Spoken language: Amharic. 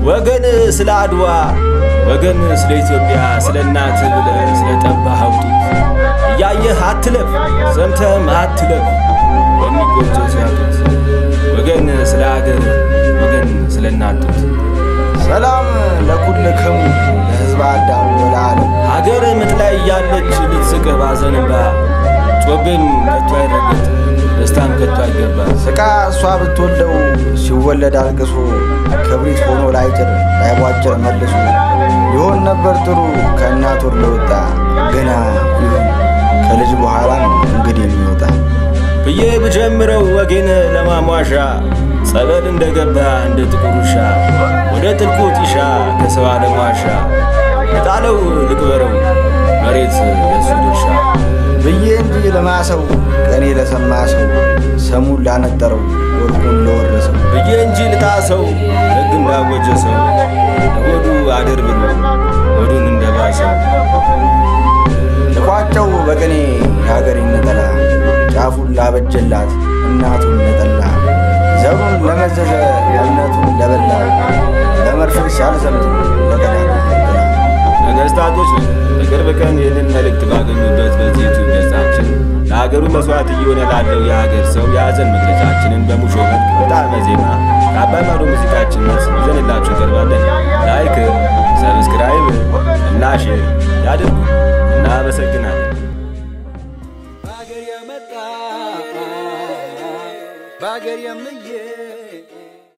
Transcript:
ወገን ስለ አድዋ ወገን ስለ ኢትዮጵያ ስለ እናት ብለ ስለ ጠባኸው ጡት እያየህ አትለፍ ሰምተህም አትለፍ በሚጎጆ ሲያጡት ወገን ስለ አገር ወገን ስለ እናት ጡት ሰላም ለኩልክሙ ለሕዝበ አዳም ወለዓለም ሀገር ምጥ ላይ እያለች ልትስቅህ ባዘን እንባ ጮቤም ከቶ አይረገጥ ደስታም ከቶ አይገባ ስቃ እሷ ብትወልደው ሲወለድ አልቅሶ ክብሪት ሆኖ ላይጭር ላይቧጭር መልሶ ይሆን ነበር ጥሩ ከእናት ወር ለወጣ ግና ይሁን ከልጅ በኋላ ነው እንግዲህ የሚወጣ ብዬ ብጀምረው ወጌን ለማሟሻ ጸበል እንደገባ እንደ ጥቁር ውሻ ወደ ጥልቁ ጢሻ ከሰው ዓለም ዋሻ የጣለው ልቅበረው መሬት የሱ ድርሻ ብዬ እንጂ ለማሰው ቀኔ ለሰማ ሰው ሰሙን ላነጠረው ወርቁን ለወረሰው ብዬ እንጂ ልጣሰው ሕግ እንዳወጀ ሰው ለሆዱ አድር ብሎ ሆዱን እንደባሰው ልቋጨው በቀኔ የሀገሬን ነጠላ ጫፉን ላበጀላት እናቱን ለጠላ ዘሩን ለመዘዘ እምነቱን ለበላ ለመርፌ ሲያልዘምት ለቀዳዳ ነገሥታቶች ነን በቅርብ ቀን ይህንን መልእክት ባገኙበት በዚህ ዩቱብ ገጻችን ለሀገሩ መስዋዕት እየሆነ ላለው የሀገር ሰው የሐዘን መግለጫችንን በሙሾ መልክ በጣዕመ ዜማ ከአባይ ማዶ ሙዚቃችን መልስ ይዘንላችሁ ቀርባለን። ላይክ፣ ሰብስክራይብ እና ሼር ያድርጉ። እናመሰግናለን። በሀገር የመጣ በሀገር የምየ